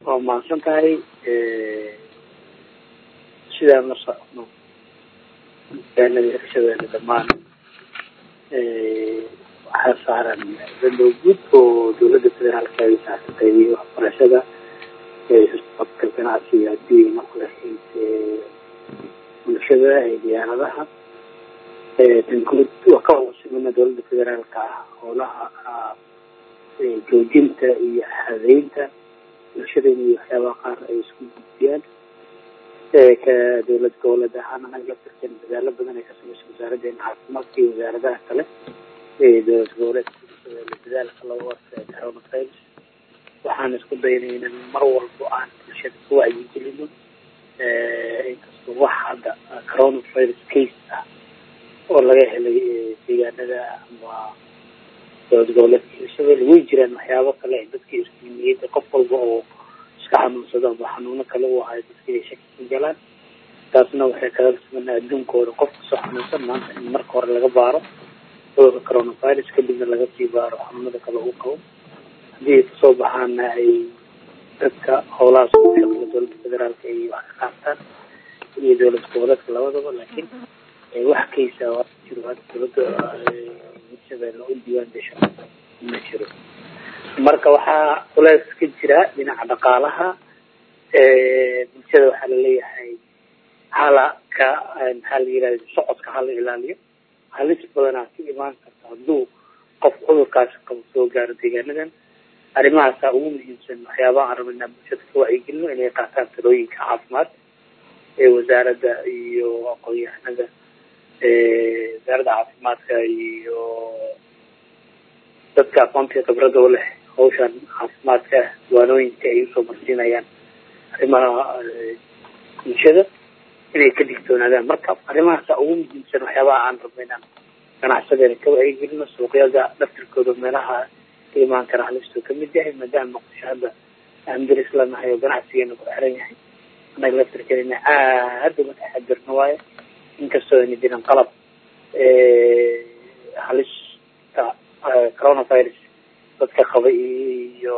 waa mahadsan tahay sidaan la socno deegaanada hirshabeelle dhammaan waxaa saaran dalow guud oo dowladda federaalka ay saartay waxbarashada qabka ganacsiga haddii markula bulshada ee diyaaradaha tan guud waa ka hosimana dowladda federaalka ah howlaha joojinta iyo hadeynta bulshadeen iyo waxyaabaha qaar ay isku gudbiyaan ka dowlad goboleed ahaan anaga laftirkeen dadaalo badan ay ka samaysa wasaaraddeena caafimaadka iyo wasaaradaha kale ee dowlad goboleedka dadaalka looga hortaga coronavirus waxaan isku daynay inan mar walbo aan bulshada ka wacyigelino inkastoo wax hadda coronavirus case ah oo laga helay deegaanada ama dowlad goboleedka hirshabelle way jiraan waxyaabo kale dadka iskuimiyada qof walba oo iska xanuunsado ama xanuuno kale u ahay dadka inay shaki ku galaan taasna waxay kaga suganaa adduunkooda qof kasoo xanuunsan maanta in marka hore laga baaro cudurka coronavirus kadibna laga sii baaro xanuunada kale uu qabo haddii ay kasoo baxaana ay dadka howlahaas ugu shaqeeya dowladda federaalka ay wax ka qaataan iyo dowlad goboleedka labadaba laakiin wax kaysa jiro hadda dowladda hirshabelle u diiwaan gasho ma jiro marka waxaa culeys ka jira dhinaca dhaqaalaha bulshada waxaa laleeyahay hala ka maxaa la yirahda socodka hala ilaaliyo halis badanaa ka imaan karta hadduu qof cudurkaasi qabo soo gaaro deegaanadan arrimahaasaa ugu muhiimsan waxyaabaha aan rabna inaan bulshada ka wacyigelino inay qaataan talooyinka caafimaad ee wasaaradda iyo aqoon-yahanada wasaaradda caafimaadka iyo dadka aqoontii khibrada u leh hawshan caafimaadka waanooyinka ay usoo marsiinayaan arrimaha bulshada inay ka digtoonaadaan marka arrimahaasa ugu muhiimsan waxyaabaha aan rabna inaan ganacsadeena ka wacyigelino suuqyada dhaftirkooda meelaha ka imaan kara halistuu kamid yahay maadaama muqdisho hadda aan daris lanahay oo ganacsigeena ku xiran yahay annaga laftirkeena aad uga taxadirno waayo inkastoo ayna jirin qalab halista coronavirus dadka qaba iyo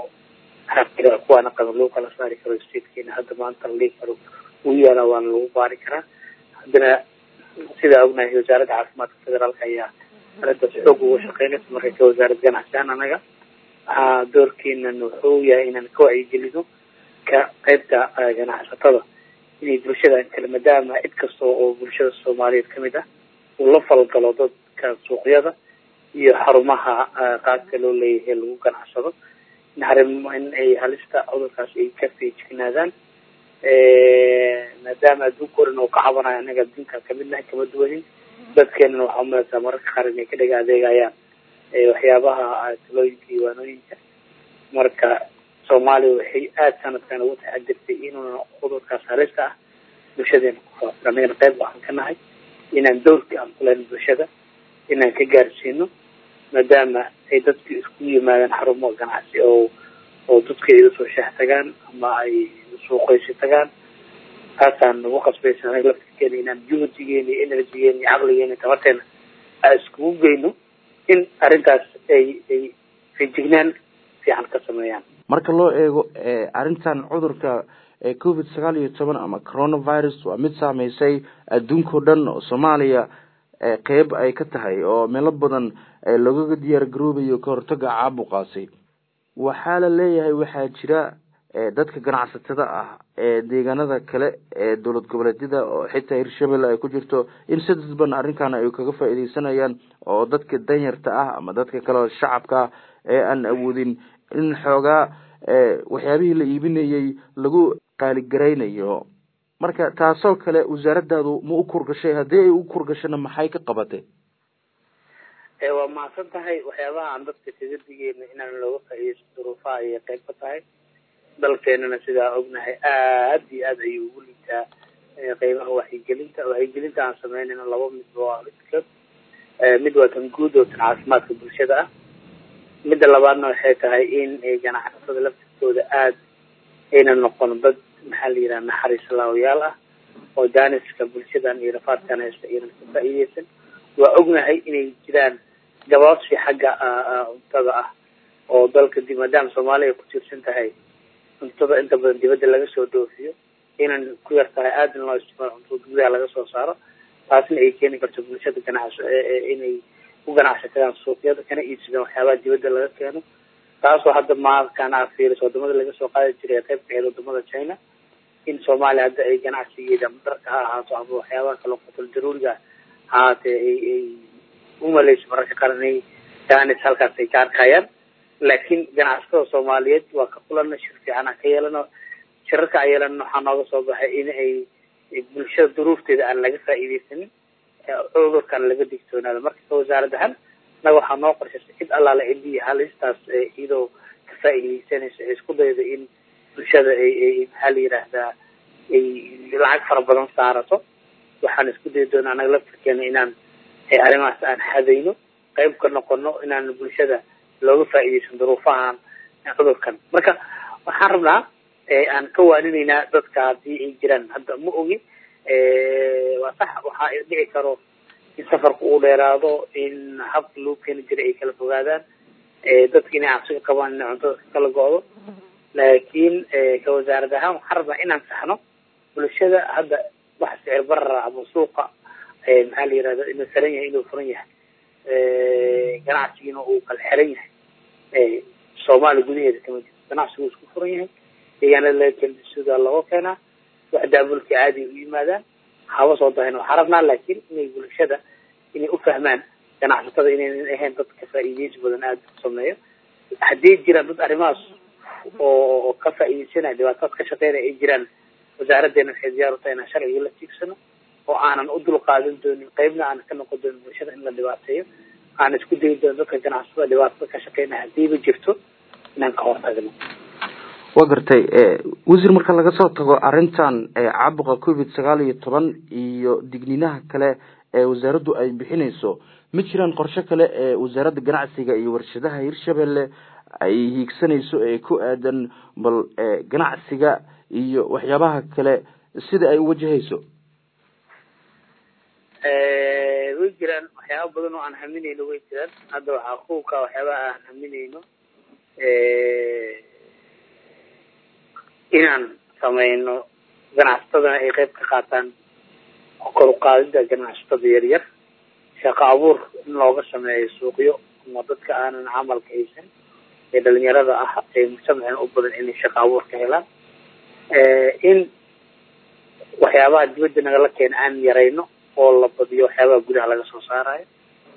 kuwaana qaba lagu kala saari karo statekeena hadda maanta la dhigi karo uu yaala waana lagu baari karaa haddana sidaa ognahay wasaaradda caafimaadka federaalka ayaa arrintaas xoog uga shaqeynaysa marka ka wasaarad ganacsihaan anaga waxaa doorkeenan wuxuu yahay inaan ka wacyigelino ka qaybta ganacsatada inay bulshada kale maadaama cid kasta oo bulshada soomaaliyeed kamid ah uu la falgalo dadka suuqyada iyo xarumaha qaadka loo leeyahay lagu ganacsado in arimo in ay halista cudurkaas ay ka feejignaadaan maadaama adduunka oran oo ka cabanayo anaga adduunka kamid nahay kama duwanin dadkeenana waxaa umalaysaa mararka qaar inay ka dhega adeegayaan waxyaabaha talooyinka iyo waanooyinka marka soomaaliya waxay aada sanadkan ugu taxadirtay inuuna cudurkaas halista ah bulshadeena kufaafin annagana qayb waxaan ka nahay inaan dowrka aan kulen bulshada inaan ka gaarsiino maadaama ay dadku isku yimaadaan xarumo ganacsi oo oo dadka ay usoo shaah tagaan ama ay suuqaysi tagaan taasaan nagu qasbaysa anaga laftirkeena inaan juhdigeena iyo energygeena iyo caqligeena tabarteena aan iskugu geyno in arrintaas ay ay feejignaan fiican ka sameeyaan marka loo eego arrintan cudurka covid sagaal iyo toban ama coronavirus waa mid saameysay adduunkao dhan oo soomaaliya qeyb ay ka tahay oo meelo badan loogaga diyaar garoobayo ka hortaga caabuqaasi waxaa la leeyahay waxaa jira dadka ganacsatada ah ee deegaanada kale ee dowlad goboleedyada oo xitaa hirshabelle ay ku jirto in si dadban arrinkan ay kaga faaideysanayaan oo dadka danyarta ah ama dadka kale shacabka ah ee aan awoodin in xoogaa waxyaabihii la iibinayay lagu qaaligaraynayo marka taasoo kale wasaaradaadu ma u kurgashay haddii ay u kurgashana maxay ka qabatay waa mahadsan tahay waxyaabaha aan dadka kaga digeena inaan looga faaideysto duruufaha ayay qayb ka tahay dalkeenana sidaa ognahay aad iyo aad ayuu ugu liitaa qeybaha wacyigelinta wacyigelinta aan sameynayno laba mid waa midkood mid waa tan guud oo tan caafimaadka bulshada ah midda labaadna waxay tahay in ganacsatada laftirkooda aada ayna noqon dad maxaa la yidhaha naxariis laawayaal ah oo jaaniska bulshadan iyo rafaadkan haysta aynan ka faa'iideysan waa ognahay inay jiraan gabaabsi xagga cuntada ah oo dalka dib maadaama soomaaliya ay ku tiirsan tahay cuntada inta badan dibadda laga soo dhoofiyo inaan ku yar tahay aada in loo isticmaalo cuntada gudaha laga soo saaro taasna ay keeni karto bulshada ganacsi inay u ganacsataan suuqyada kana iibsadaan waxyaabaha dibadda laga keeno taasoo hadda maakan aa fiiriso wadamada laga soo qaadi jiray qayb ka ahayd wadamada china in soomaaliya hadda ay ganacsigeeda ama dharka ha ahaato ama waxyaabaha kale qotal daruuriga hahaatee ay ay umaleyso mararka qaar inay danis halkaas ay ka arkayaan laakiin ganacsatada soomaaliyeed waa ka kulana shir fiican aan ka yeelano shirarka aan yeelana waxaa nooga soo baxay in ay bulshada duruufteeda aan laga faa'iideysanin cudurkan laga digtoonaado marka ka wasaarad ahaan naga waxaa noo qorshaysa cid allaala cidii halistaas iyadoo ka faa'iideysanaysa ee isku dayda in bulshada ay ay maxaa la yidhaahdaa ay lacag fara badan saarato waxaan isku dayi doona anaga laftirkeena inaan arrimahaas aan hadayno qayb ka noqono inaan bulshada looga faa'iideysan duruufahan cudurkan marka waxaan rabnaa aan ka waaninaynaa dadka haddii ay jiraan hadda ma ogi waa sax waxaa dhici karo in safarku uu dheeraado in habka loo keeni jiray ay kala fogaadaan dadka inay cabsiga qabaan inay cuntada ka kala go-do laakiin ka wasaarad ahaan waxaan rabnaa inaan saxno bulshada hadda wax sicir barara ama suuqa maxaa la yirahda inuu xiran yahay inuu furan yahay ganacsigiina uu kala xiran yahay soomaaliya gudaheeda kama jirto ganacsigu isku furan yahay deegaanada laga keena suudaa looga keenaa wax daabulka caadi u yimaadaan haba soo dahin waxaa rabnaa laakiin inay bulshada inay ufahmaan ganacsatada inaynan ahayn dad ka faa'iideysi badan aada u sameeyo haddii jiraan dad arrimahaas oo ka faa'iideysanaya dhibaatadaas ka shaqeynaya ay jiraan wasaaraddeena waxay diyaar u tahay inaan sharciga la tiigsano oo aanan u dulqaadan doonin qeybna aanan ka noqon doonin bulshada in la dhibaateeyo aan isku dayi doonin dadka ganacsatada dhibaatada ka shaqeynaya hadiiba jirto inaan ka hortagno wa gartay wasiir marka laga soo tago arrintan caabuqa covid sagaal iyo toban iyo digniinaha kale ee wasaaraddu ay bixinayso ma jiraan qorshe kale ee wasaaradda ganacsiga iyo warshadaha hirshabelle ay hiigsanayso ee ku aadan bal ganacsiga iyo waxyaabaha kale sida ay uwajahayso way jiraan waxyaaba badan oo aan haminayno way jiraan hadda waxaa kuwka waxyaabaha aan haminayno inaan sameyno ganacsatadana ay qayb ka qaataan kor uqaadida ganacsatada yaryar shaqo abuur in looga sameeyo suuqyo ama dadka aanan camalka haysan ee dhalinyarada ah ee mujtamacina u badan inay shaqo abuur ka helaan in waxyaabaha dibadda nagala keena aan yarayno oo la badiyo waxyaabaha gudaha laga soo saarayo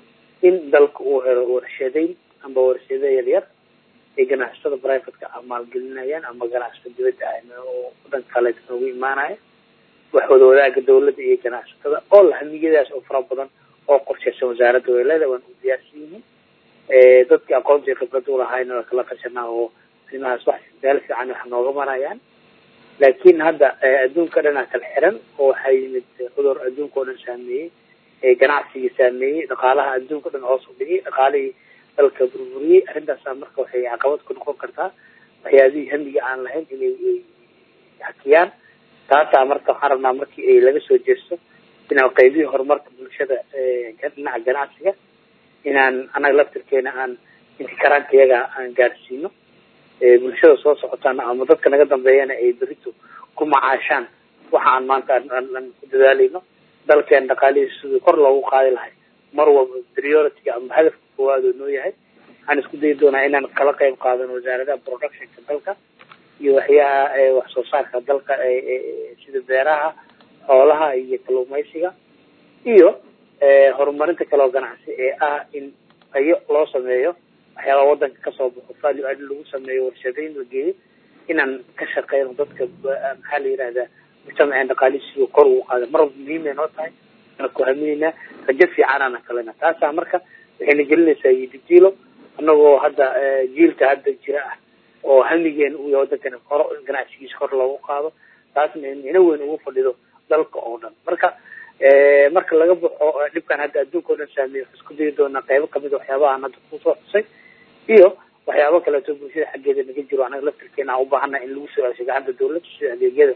in dalka uu helo warshadeyn amba warshado yaryar ay ganacsatada privateka ah maalgelinayaan ama ganacsatada dibadda ah oo wadanka kale noogu imaanaya wax wada wadaaga dawladda iyo ganacsatada oo lahamiyadaas oo fara badan oo qorshaysan wasaaradda weelada waan u diyaarsan yihiin dadkii aqoontii khibrada ulahayna waa kala tashanaa oo arrimahaas wax meel fiican wax nooga marayaan laakiin hadda adduunka dhanaa kala xiran oo waxaa yimid cudur adduunka oo dhan saameeyey ganacsigii saameeyey dhaqaalaha adduunka o dhan hoos u dhigay dhaqaalihii dalka burburiyey arrintaasa marka waxay caqabad ku noqon kartaa waxyaabihii hamiga aan lahayn inay hakiyaan taasaa marka waxaan rabnaa markii ay laga soo jeesto inaan qaybihii horumarka bulshada dhinaca ganacsiga inaan anaga laftirkeena aan intikaraanka iyaga aan gaarsiino bulshada soo socotaana ama dadka naga dambeeyana ay berito ku macaashaan waxa aan maanta aan ku dadaalayno dalkeen dhaqaalihiisa sidii kor loogu qaadi lahay mar walba priority-ga ama hadafka koowaad oo noo yahay waxaan isku dayi doonaa inaan kala qayb qaadano wasaaradaha productionka dalka iyo waxyaha wax soo saarka dalka sida beeraha xoolaha iyo kalluumaysiga iyo horumarinta kaloo ganacsi ee ah in tayo loo sameeyo waxyaabaa wadanka kasoo baxo value add lagu sameeyo warshadeyn la geeyo inaan ka shaqeyno dadka maxaa la yihahdaa mujtamaceen dhaqaalisiyo kor ugu qaada mar walba muhiimay noo tahay ana ku haminaynaa rajo fiicanana kalena taasaa marka waxayna gelinaysaa yidijiilo anagoo hadda jiilka hadda jira ah oo hamigeen uu yahay wadankana hor ganacsigiisa kor loogu qaado taasna ina weyn ugu fadhido dalka oo dhan marka marka laga baxo dhibkan hadda adduunka o dhan saameeye waxaan isku dayi doonaa qaybo kamid a waxyaabahaan hadda kusoo xusay iyo waxyaabo kaleeto bulshada xaggeeda naga jiro anaga laftirkeena aan ubaahannaha in lagu soo cesho gacanta dawladda sida adeegyada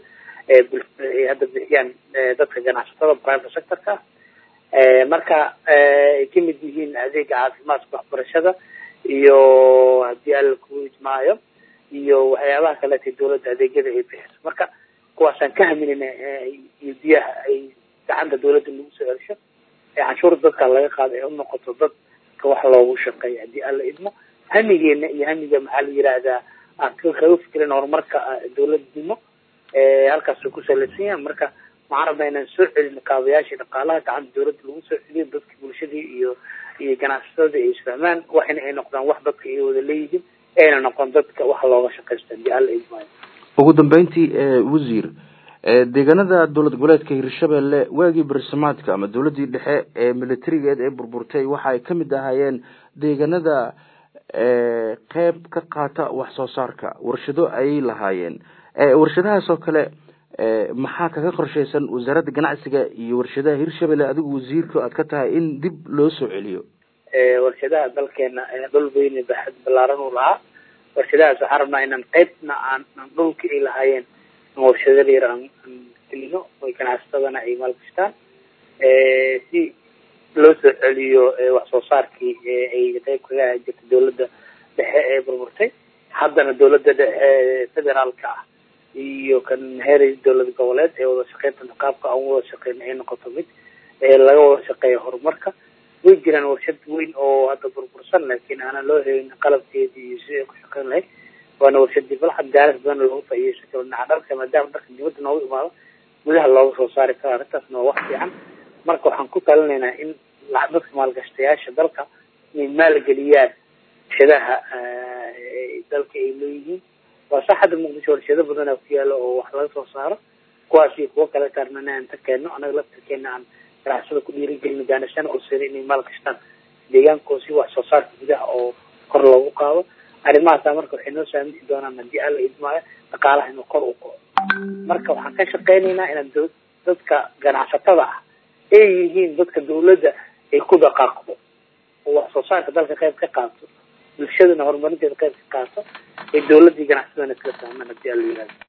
ay hadda bixiyaan dadka ganacsatada private sectorka marka ay kamid yihiin adeega caafimaadka waxbarashada iyo haddii alla ku ijmaayo iyo waxyaabaha kaleeta dawladda adeegyada ay bixiso marka kuwaasaan ka haminayna iyo biyaha ay gacanta dawladda lagu soo celsho ee canshuurta dadka laga qaado ay unoqoto dadka wax loogu shaqeeya haddii alla idmo hamigeena iyo hamiga maxaa la yihahdaa aan kaga fikirin horumarka dawladnimo halkaasuu ku salaysan yahay marka waxaan rabnaa inaan soo celino kaabayaashii dhaqaalaha gacanta dawladda lagu soo celiyo dadka bulshadii iyo iyo ganacsatada ay isfahmaan waxina ay noqdaan wax dadka ay wada leeyihiin ayna noqon dadka wax looga shaqaysto haddii alla idmaayo ugu dambeyntii wasiir deegaanada dowlad goboleedka hirshabelle waagii bersamaadka ama dawladii dhexe ee militarigeed ee burburtay waxa ay kamid ahaayeen deegaanada qeyb ka qaata wax soo saarka warshado ayay lahaayeen warshadahaas oo kale maxaa kaga qorshaysan wasaaradda ganacsiga iyo warshadaha hirshabelle adigu wasiirka aad ka tahay in dib loo soo celiyo warshadaha dalkeena dhul weyne baaxad balaaran uu lahaa warshadahaas waxaan rabnaa inaan qeybna aan dhulka ay lahaayeen warshado yar aan gelino oy ganacsatadana ay maalgashtaan si loo soo celiyo wax soo saarkii ay qeyb kaga ahaan jirta dawladda dhexe ee burburtay haddana dawladda dhexe federaalka ah iyo kan heer dawlad goboleed ee wada shaqeynta qaabka aan wada shaqeyna ay noqoto mid laga wada shaqeeya horumarka way jiraan warshad weyn oo hadda burbursan laakiin aanan loo helin qalabkeedii iyo si ay ku shaqeyn lahayd waana warshadii balxad gaaris badan loogu faaideysan karo dhinaca dharka maadaama dharka dibadda noogu imaado gudaha looga soo saari karo arrintaasna waa wax fiican marka waxaan ku talinaynaa in dadka maalgashtayaasha dalka inay maalgeliyaan warshadaha dalka ay leeyihiin waa sax hadda muqdisho warshado badana ku yaalo oo wax laga soo saaro kuwaas iyo kuwo kale taarnana aan ta keenno anaga laftirkeena aan ganacsada ku dhiirigelino gaanashana usiri inay maalgashtaan deegaankoo si wax soo saarka gudaha oo kor loogu qaado arrimahaasa marka waxay noo saamixi doonaan haddii alla idmaayo dhaqaalaha inuu kor u kaco marka waxaan ka shaqeynaynaa inaan dadka ganacsatada ah ay yihiin dadka dawladda ay ku dhaqaaqdo oo wax soo saarka dalka qayb ka qaato bulshadana horumarinteeda qayb ka qaato ay dawladdii ganacsadana isla fahmaan haddii alla yihahdo